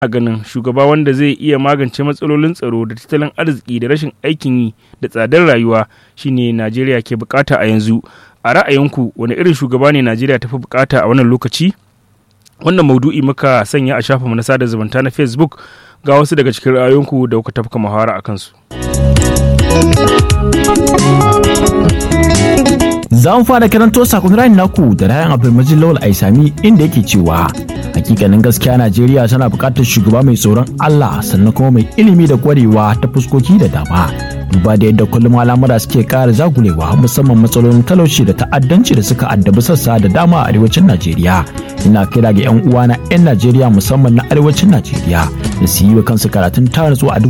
a ganin shugaba wanda zai iya magance matsalolin tsaro da tattalin arziki da rashin aikin yi da tsadar rayuwa shine najeriya ke bukata a yanzu a ra'ayinku wani irin shugaba ne najeriya tafi bukata a wannan lokaci wannan maudu'i muka sanya a shafinmu na sada zumunta na facebook ga wasu daga cikin ra'ayoyinku da kuka tafka muhawara a kansu za mu fara karanto sakon rayin naku da rayan abdulmajid lawal aisami inda yake cewa hakikanin gaskiya najeriya tana buƙatar shugaba mai tsoron allah sannan kuma mai ilimi da kwarewa ta fuskoki da dama duba da yadda kullum al'amura suke ƙara zagulewa musamman matsalolin talauci da ta'addanci da suka addabi sassa da dama a arewacin najeriya ina kira ga 'yan uwana 'yan najeriya musamman na arewacin najeriya da su yi wa kansu karatun taratsu a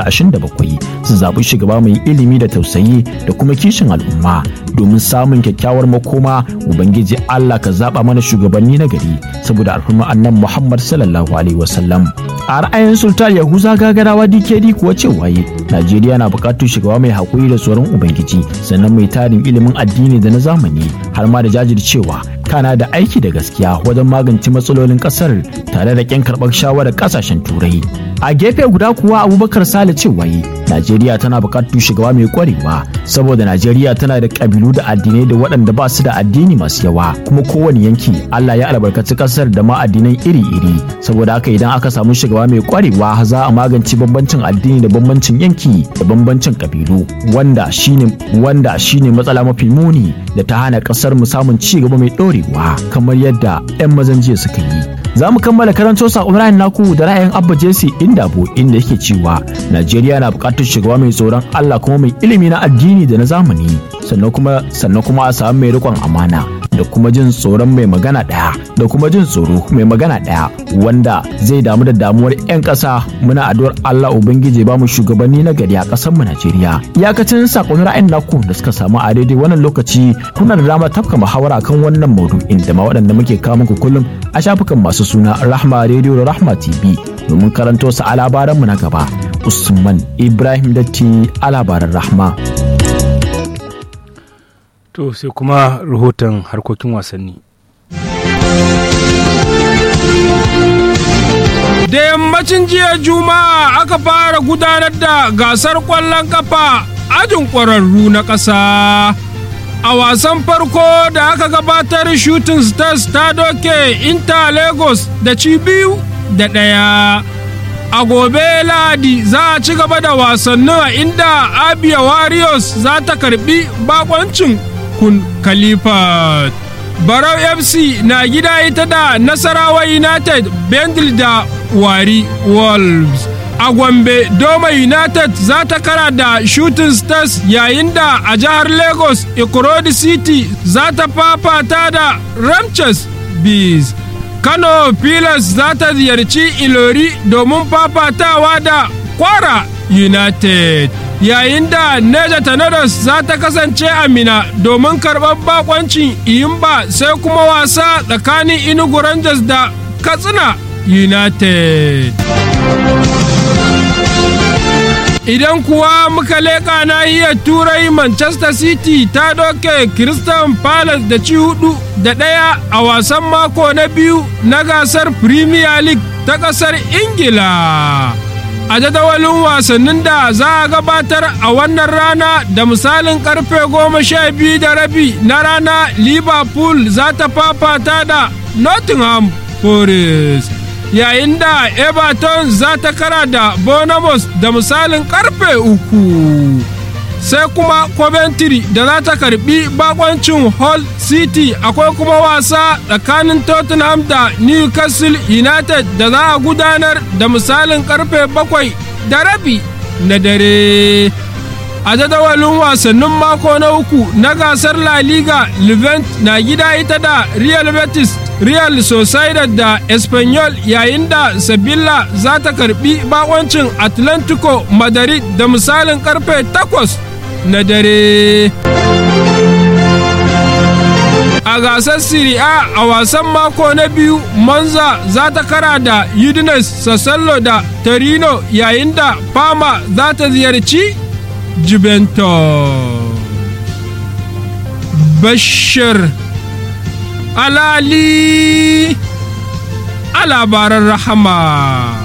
2027 su zaɓi shugaba mai ilimi da tausayi da kuma kishin al'umma domin samun kyakkyawar makoma ubangiji allah ka zaɓa mana shugabanni na gari saboda alfarma annan muhammad sallallahu alaihi wasallam a ra'ayin sultan yahuza gagarawa dkd kuwa cewa yi najeriya na buƙatar shugaba mai haƙuri da tsoron ubangiji sannan mai tarin ilimin addini da na zamani har ma da jajircewa kana da aiki da gaskiya wajen magance matsalolin kasar tare da kyan karɓar shawarar ƙasashen turai a gefe guda kuwa abubakar sale cewa yi najeriya tana buƙatar shugaba mai ƙwarewa saboda najeriya tana da ƙabilu da addinai da waɗanda ba su da addini masu yawa kuma kowane yanki allah ya albarkaci ƙasar da ma addinai iri-iri saboda haka idan aka samu shugaba mai ƙwarewa za a magance bambancin addini da bambancin yanki da bambancin ƙabilu wanda shine wanda shine matsala mafi muni da ta hana ƙasar mu samun ci gaba mai ɗorewa kamar yadda 'yan mazan jiya suka yi za mu kammala karanto sakon ra'ayin naku da ra'ayin abba jesse indabo inda yake cewa najeriya na buƙatar shugaba mai tsoron allah kuma mai ilimi na addini da na zamani sannan kuma sannan kuma a samu mai riƙon amana da kuma jin tsoron mai magana ɗaya da kuma jin tsoro mai magana ɗaya wanda zai damu da damuwar 'yan ƙasa muna addu'ar Allah Ubangiji ba mu shugabanni na gari a ƙasar mu Najeriya iyakacin sakon ra'ayin naku da suka samu a daidai wannan lokaci kuna da dama tafka muhawara kan wannan maudu'in da ma waɗanda muke kawo muku kullum a shafukan masu suna Rahma Radio da Rahma TV domin karanto su a labaran mu na gaba Usman Ibrahim Datti a labaran Rahma. To sai kuma rahoton harkokin wasanni. Da yammacin jiya Juma'a aka fara gudanar da gasar ƙwallon kafa ajin ƙwararru na ƙasa. A wasan farko da aka gabatar Shooting Stars ta doke Inter Lagos da ci biyu da ɗaya. a gobe lahadi za a ci gaba da wasannin a inda abia warriors za ta karbi bakoncin kun khalifa barau fc na gida ita da nasarawa united bendil da wari wolves a gombe doma united za ta kara da shooting stars yayin da a jihar lagos ikorodi city za ta fafata da ramches bees Kano Pilas za ta ziyarci Ilori domin fafatawa da Kwara United. Yayin da Neja Tornadoes za ta kasance a Mina domin karɓar bakoncin Iyimba sai kuma wasa tsakanin Inugu Rangers da Katsina United. Idan kuwa muka leƙa nahiyar Turai Manchester City ta doke Crystal Palace da ci hudu da ɗaya a wasan mako na biyu na gasar Premier League ta ƙasar Ingila. A jadawalin wasannin da za a gabatar a wannan rana da misalin karfe goma sha biyu da rabi na rana Liverpool za ta fafata da Nottingham Forest. yayin da everton za ta kara da bonamos da misalin karfe uku sai kuma coventry da za ta karbi bakoncin hull city akwai kuma wasa tsakanin tottenham da newcastle united da za a gudanar da misalin karfe bakwai da rabi na dare a jadawalin wasannin mako na uku na gasar la liga levent na gida ita da real betis real sociedad da espanyol yayin da sabilla za ta karbi bakoncin atlantico madrid da misalin karfe 8 na dare a gasar Serie A a wasan mako na biyu Monza za ta kara da Udinese Sassuolo da Torino yayin da Parma za ta ziyarci Juventus. Bashir Alali a labaran rahama.